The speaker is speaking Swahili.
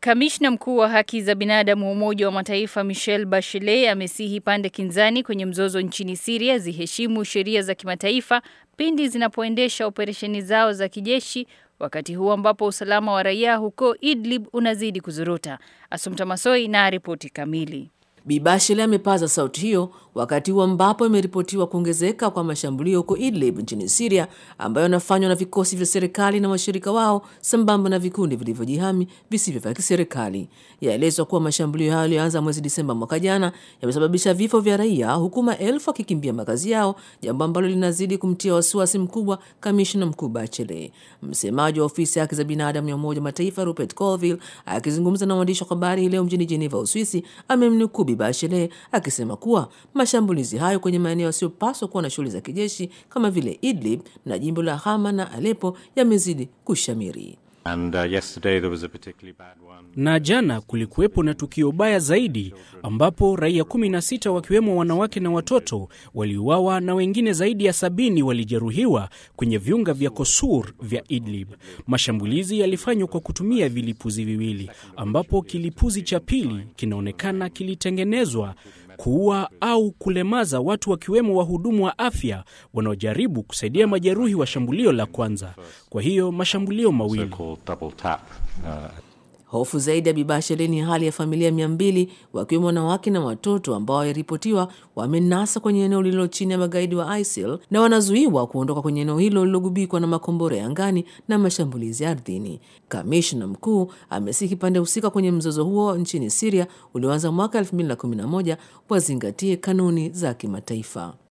Kamishna mkuu wa haki za binadamu wa Umoja wa Mataifa Michelle Bachelet amesihi pande kinzani kwenye mzozo nchini Syria ziheshimu sheria za kimataifa pindi zinapoendesha operesheni zao za kijeshi wakati huu ambapo usalama wa raia huko Idlib unazidi kuzorota. Asumta Masoi na ripoti kamili. Bi Bachelet amepaza sauti hiyo wakati huu ambapo imeripotiwa kuongezeka kwa mashambulio huko Idlib nchini Syria ambayo yanafanywa na vikosi vya serikali na washirika wao sambamba na vikundi vilivyojihami visivyo vya kiserikali. Yaelezwa kuwa mashambulio hayo yaliyoanza mwezi Disemba mwaka jana yamesababisha vifo vya raia huku maelfu wakikimbia makazi yao, jambo ambalo linazidi kumtia wasiwasi mkubwa kamishna mkuu Bachelet. Msemaji wa ofisi ya haki za binadamu ya Umoja wa Mataifa Rupert Colville akizungumza na waandishi wa habari hii leo mjini Geneva, Uswisi, amemnukuu Bi Bachelet akisema kuwa mashambulizi hayo kwenye maeneo yasiyopaswa kuwa na shughuli za kijeshi kama vile Idlib na jimbo la Hama na Aleppo yamezidi kushamiri. And, uh, yesterday there was a particularly bad one. Na jana kulikuwepo na tukio baya zaidi ambapo raia 16 wakiwemo wanawake na watoto waliuawa na wengine zaidi ya sabini walijeruhiwa kwenye viunga vya Kosur vya Idlib. Mashambulizi yalifanywa kwa kutumia vilipuzi viwili, ambapo kilipuzi cha pili kinaonekana kilitengenezwa kuua au kulemaza watu wakiwemo wahudumu wa afya wanaojaribu kusaidia majeruhi wa shambulio la kwanza. Kwa hiyo mashambulio mawili. So-called double tap. Uh, Hofu zaidi ya Bi Bachelet ni hali ya familia mia mbili wakiwemo wanawake na watoto ambao waliripotiwa wamenasa kwenye eneo lililo chini ya magaidi wa ISIL na wanazuiwa kuondoka kwenye eneo hilo lililogubikwa na makombora ya angani na mashambulizi ardhini. Kamishna mkuu amesihi pande husika kwenye mzozo huo nchini Siria ulioanza mwaka 2011 wazingatie kanuni za kimataifa.